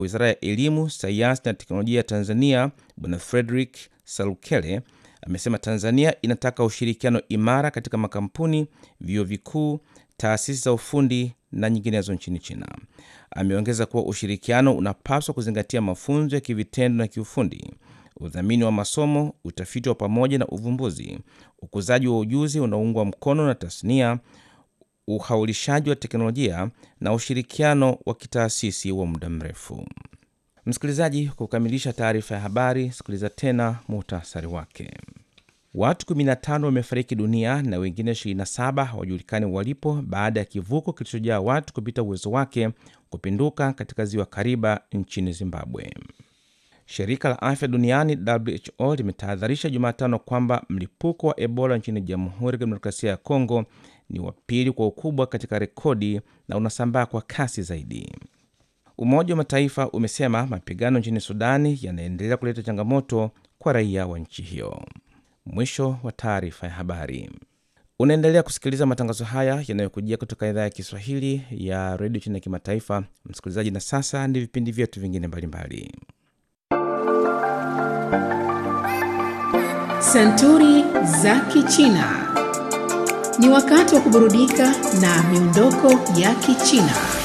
Wizara ya Elimu, Sayansi na Teknolojia ya Tanzania Bwana Frederick Salukele amesema Tanzania inataka ushirikiano imara katika makampuni, vyuo vikuu, taasisi za ufundi na nyinginezo nchini China. Ameongeza kuwa ushirikiano unapaswa kuzingatia mafunzo ya kivitendo na kiufundi, udhamini wa masomo, utafiti wa pamoja na uvumbuzi, ukuzaji wa ujuzi unaoungwa mkono na tasnia, uhaulishaji wa teknolojia na ushirikiano wa kitaasisi wa muda mrefu. Msikilizaji, kwa kukamilisha taarifa ya habari, sikiliza tena muhtasari wake. Watu 15 wamefariki dunia na wengine 27 hawajulikani walipo baada ya kivuko kilichojaa watu kupita uwezo wake kupinduka katika ziwa Kariba nchini Zimbabwe. Shirika la afya duniani WHO limetahadharisha Jumatano kwamba mlipuko wa Ebola nchini Jamhuri ya Kidemokrasia ya Kongo ni wa pili kwa ukubwa katika rekodi na unasambaa kwa kasi zaidi. Umoja wa Mataifa umesema mapigano nchini Sudani yanaendelea kuleta changamoto kwa raia wa nchi hiyo. Mwisho wa taarifa ya habari. Unaendelea kusikiliza matangazo haya yanayokujia kutoka idhaa ya Kiswahili ya redio chini ya kimataifa. Msikilizaji, na sasa ni vipindi vyetu vingine mbalimbali. Santuri za Kichina. Ni wakati wa kuburudika na miondoko ya Kichina.